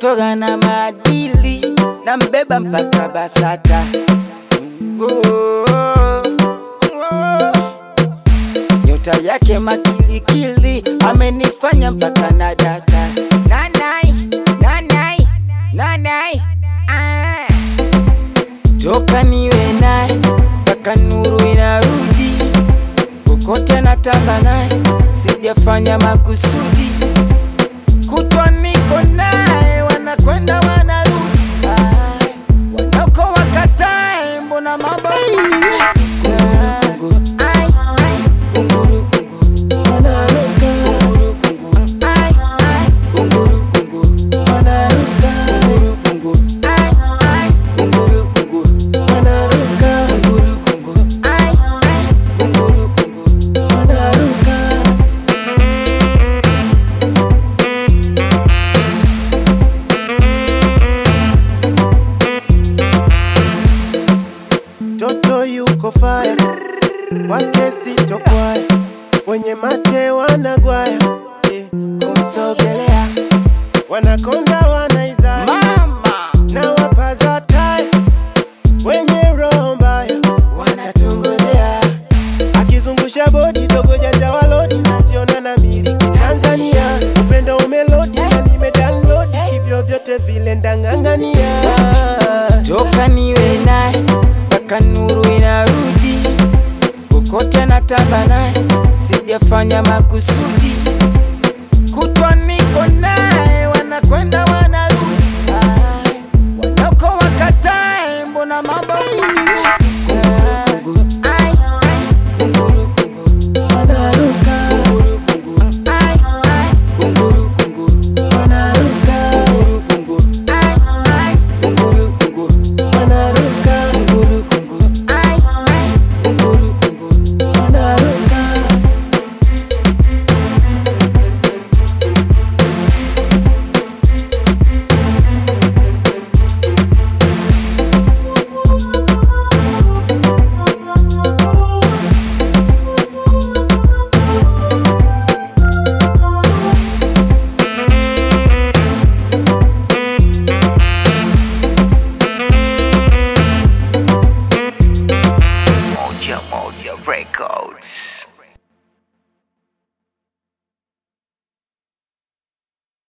mtoto gana maadili na mbeba mpaka BASATA. Oh, oh, oh. Nyota yake makilikili amenifanya mpaka na data. Nanai, nanai, nanai, ah. Toka niwe naye mpaka nuru inarudi, kokote natamba naye, sijafanya makusudi. Kutwa niko naye, wanakwenda wanarudi, Ah, wanako wakatae, mbona mambo Kunguru, ai, ai, kunguru, kunguru, kunguru, kunguru, ai, ai, kunguru, kunguru, kunguru, kunguru, ai, ai, kunguru, kunguru, kunguru, kunguru, ai, ai, kunguru, kunguru. Toto yuko faya, wake sitokwaya, wenye mate wanagwaya, eh, kumsogelea wanakonda wanaizaya Mama na wapaza taya, wenye roho mbaya wanatongozea, akizungusha bodi dogo jaja walodi, najiona na miliki Tanzania, upendo umelodi na nimedownload, hivyo vyote vile ndang'ang'ania toka niwe naye mpaka nuru inarudi, kokote natamba naye, sijafanya makusudi. Kutwa